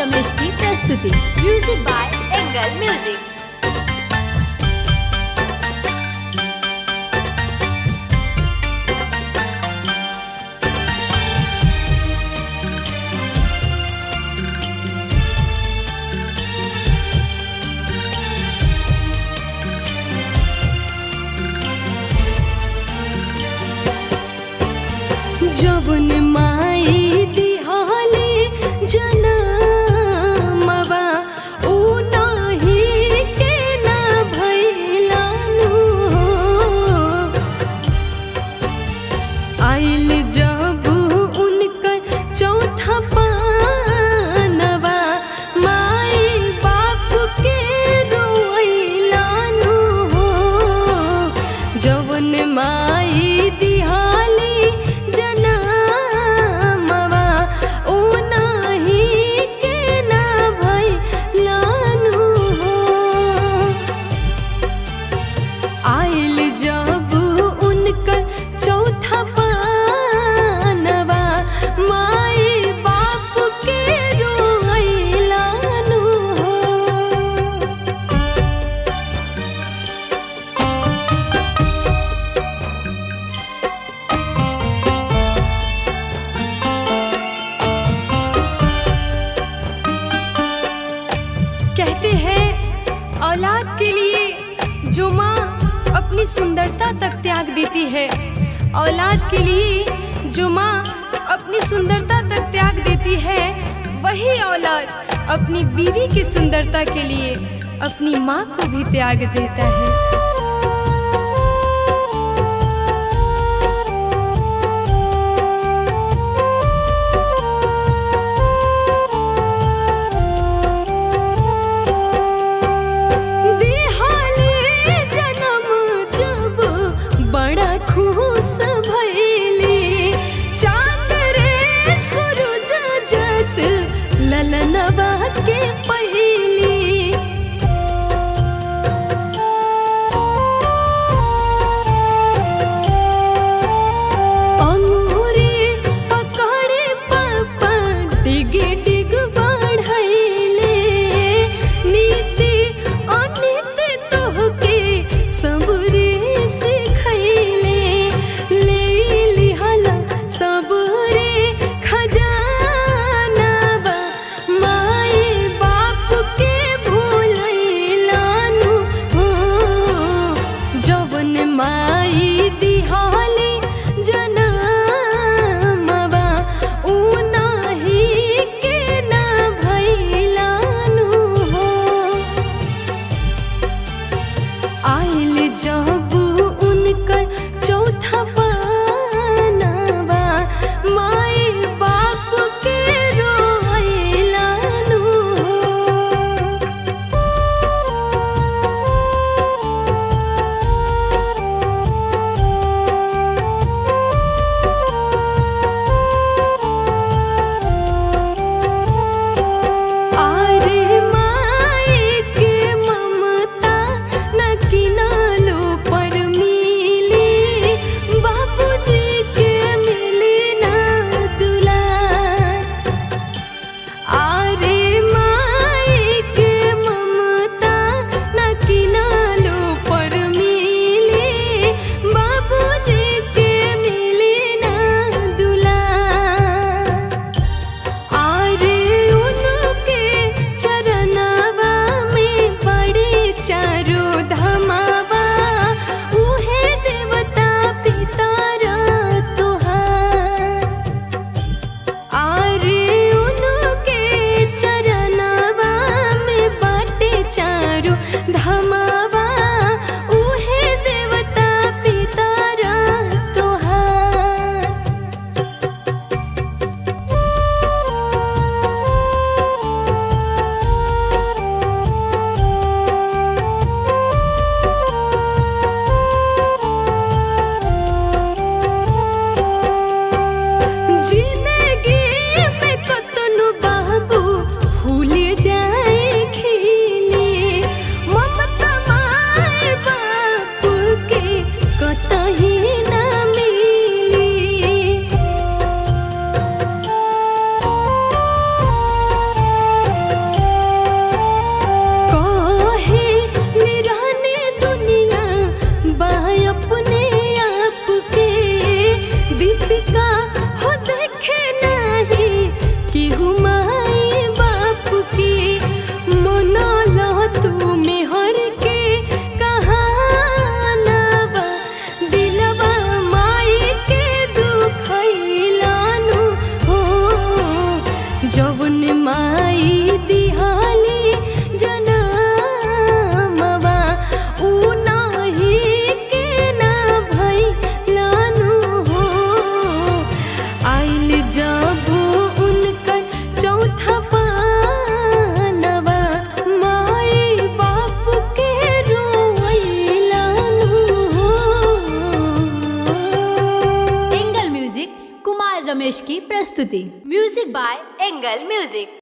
रमेश की प्रस्तुति music by angle music जवन माई दिहाली जनमवा ऊ नाही के ना भैलानु हो आइल जब उनकर चौथा पानवा माई बाप के रोइलानु हो जवन माई दिहाली जनमवा ओ नाही के ना भइलानु हो आइल जब उनकर चौथा पानवा माई बाप के रोइलानु हो कहते हैं औलाद के लिए जो माँ अपनी सुंदरता तक त्याग देती है औलाद के लिए जो माँ अपनी सुंदरता तक त्याग देती है वही औलाद अपनी बीवी की सुंदरता के लिए अपनी माँ को भी त्याग देता है देहाले जनम जब बड़ा खुश भइली चांद रे सूरज जस ललनवा के पहिली अंगूरी पकड़े पापा डिग डिग बढ़ैले नीति अनिति तोहके सबरे सिखैले ले लिहला सबरे खजानावा माई बाप प्रस्तुति म्यूजिक बाय एंगल म्यूजिक